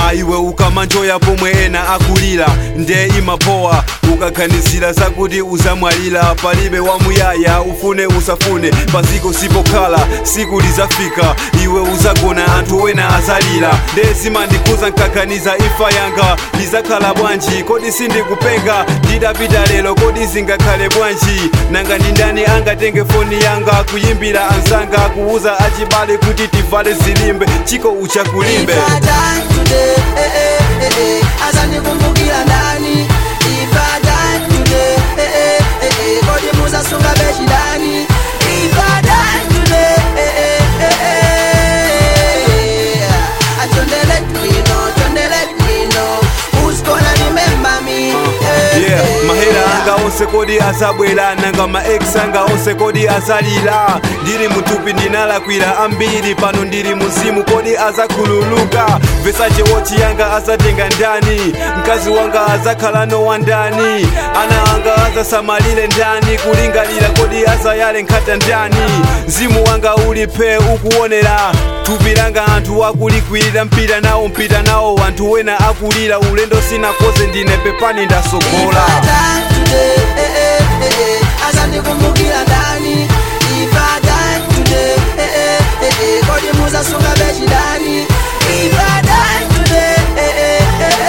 koma iwe ukamanjoya pomwe ena akulira nde imapowa ukakhanisira zakuti uzamwalira palibe wamuyaya ufune usafune paziko sipokhala siku lizafika iwe uzagona anthu wena azalira nde zimandikuza nkakhaniza imfa yanga lizakhala bwanji kodi sindikupenga ndidapita lero kodi zingakhale bwanji nanga ndi ndani angatenge foni yanga kuyimbira anzanga kuuza achibale kuti tivale zilimbe chiko uchakulimbe If I die today, eh, eh, eh, eh, azandikumbukira ndani If I die today, eh, eh, eh, eh, kodi muzasunga bechidani If I die today, eh, eh, eh, eh, eh, ah, don't they let me know, don't they let me know Who's gonna remember me eh, yeah eh, mahera eh. anga onse kodi azabwera nanga ma ex anga onse kodi azalira ndiri mutupi ndinalakwira ambiri pano ndiri muzimu kodi azakhululuka vesache wochi yanga azatenga ndani mkazi wanga azakhala nowa ndani ana anga azasamalire ndani kulingalira kodi azayale nkhata ndani mzimu wanga ulipe ukuonera thupi langa anthu akulikwirira mpita nawo mpita nawo anthu wena akulira ulendo sinakoze ndine pepani ndasogola If I die today, eh, eh, eh, eh, azandikumbukira ndani If I die today, eh, eh, eh, eh, kodi muzasunga bechidani If I die today, eh, eh,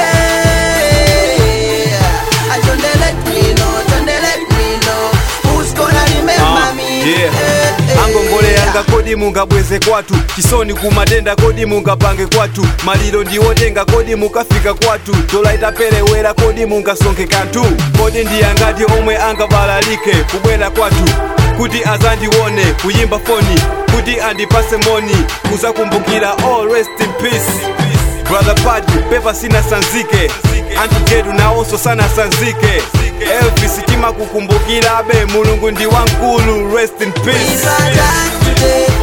eh, eh, eh, ah, don't they let me know, don't they let me know Who's gonna remember Ah, me yeah. Eh, eh, angongole yanga kodi mungabweze kwathu chisoni kumatenda kodi mungapange kwathu maliro ndiwotenga kodi mukafika kwathu dola itaperewera kodi mungasonkhe kanthu kodi ndiyangati omwe angabalalike kubwera kwathu kuti azandione kuyimba foni kuti andipase moni kuzakumbukira all rest in peace brother padi pepa sinasanzike anthu getu nawonso sanasanzike elvis timakukumbukirabe mulungu ndi wankulu rest in If peace I die today,